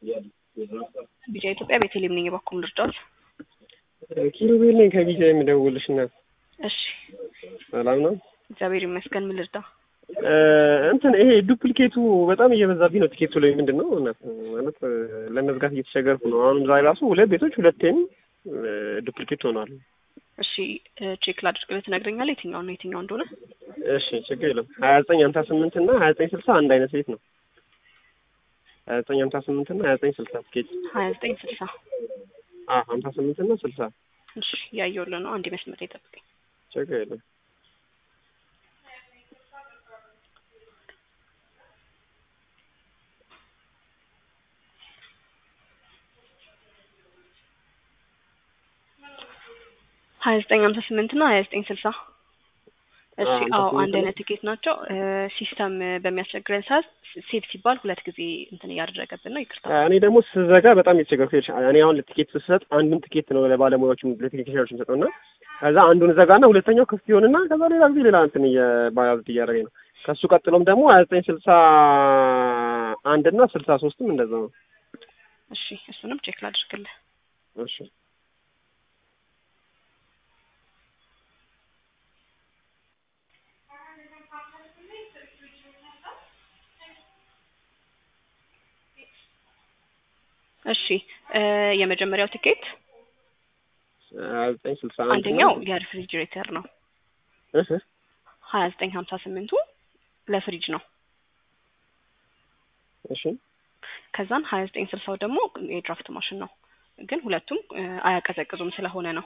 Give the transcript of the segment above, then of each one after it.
ቢጫ ኢትዮጵያ ቤተልሔም ነኝ። የበኩል ልርዳዎት? ኪሩቤል ነኝ ከቢጫ የምደውልሽ እናት። እሺ ሰላም ነው? እግዚአብሔር ይመስገን። ምን ልርዳ? እንትን ይሄ ዱፕሊኬቱ በጣም እየበዛብኝ ነው። ቲኬቱ ላይ ምንድን ነው እናት ማለት ለመዝጋት እየተቸገርኩ ነው። አሁንም ዛሬ ራሱ ሁለት ቤቶች ሁለቴም ዱፕሊኬት ሆኗል። እሺ ቼክ ላድርግልህ፣ ትነግረኛለህ የትኛው ነው የትኛው እንደሆነ? እሺ ችግር የለም። ሀያ ዘጠኝ ሀምሳ ስምንት እና ሀያ ዘጠኝ ስልሳ አንድ አይነት ቤት ነው። ሀያ ዘጠኝ ሀምሳ ስምንት እና ሀያ ዘጠኝ ስልሳ ቲኬት ሀያ ዘጠኝ ስልሳ ሀምሳ ስምንት እና ስልሳ እሺ እያየሁልህ ነው። አንድ መስመር ይጠብቀኝ። ችግር የለም። ሀያ ዘጠኝ ሀምሳ ስምንት እና ሀያ ዘጠኝ ስልሳ እሺ ሀምሳ አዎ ስምንት አንድ ነው። አይነት ቲኬት ናቸው። ሲስተም በሚያስቸግረን ሰዓት ሴት ሲባል ሁለት ጊዜ እንትን እያደረገብን ነው። ይቅርታ። እኔ ደግሞ ስዘጋ በጣም የተቸገርኩ ይኸውልሽ፣ እኔ አሁን ቲኬት ስሰጥ አንዱን ቲኬት ነው ለባለሙያዎችም ለቴክኒሽያኖች የምሰጠው እና ከዛ አንዱን ዘጋና ሁለተኛው ክፍት ይሆንና ከዛ ሌላ ጊዜ ሌላ እንትን እየባያዙት እያደረገኝ ነው። ከሱ ቀጥሎም ደግሞ ሀያ ዘጠኝ ስልሳ አንድ እና ስልሳ ሶስትም እንደዛ ነው። እሺ እሱንም ቼክ ላድርግልህ። እሺ እሺ እ የመጀመሪያው ቲኬት ሀያ ዘጠኝ ስልሳ አንድ አንደኛው የሪፍሪጅሬተር ነው። እህ ሀያ ዘጠኝ ሀምሳ ስምንቱ ለፍሪጅ ነው። እሺ ከዛን ሀያ ዘጠኝ ስልሳው ደግሞ የድራፍት ማሽን ነው። ግን ሁለቱም እ አያቀዘቅዙም ስለሆነ ነው።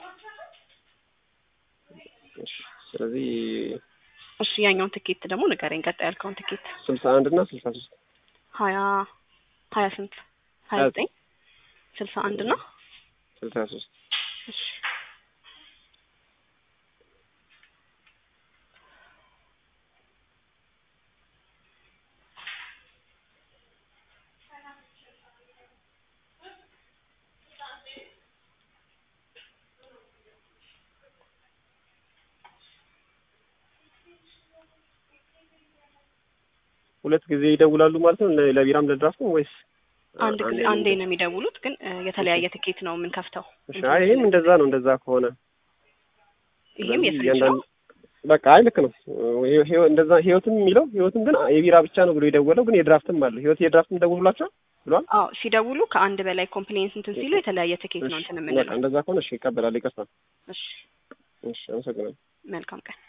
እሺ ስለዚህ እሺ ያኛውን ትኬት ደግሞ ንገረኝ። ቀጣይ ያልከውን ትኬት ስልሳ አንድ እና ስልሳ ሶስት ሀያ ሀያ ስንት ሀያ ሀያ ዘጠኝ ስልሳ አንድ እና ስልሳ ሶስት እሺ ሁለት ጊዜ ይደውላሉ ማለት ነው ለ- ለቢራም ለድራፍትም ወይስ አንድ ጊዜ አንዴ ነው የሚደውሉት፣ ግን እ የተለያየ ትኬት ነው የምንከፍተው። እሺ አይ ይሄም እንደዛ ነው እንደዛ ከሆነ ይሄም ስለዚህ የፍሪጅ ነው። እያንዳንዱ- በቃ አይ ልክ ነው ይሄ- ይሄ- እንደዛ ህይወትም የሚለው ህይወትም ግን የቢራ ብቻ ነው ብሎ የደወለው ግን የድራፍትም አለ ህይወት የድራፍትም ደውሉላቸው ብሏል አዎ ሲደውሉ ከአንድ በላይ ኮምፕሌንስ እንትን ሲሉ የተለያየ ትኬት ነው እንትን በቃ የምንለው። እንደዛ ከሆነ እሺ ይቀበላል ይቅርታ እሺ እሺ አመሰግናለሁ መልካም ቀን።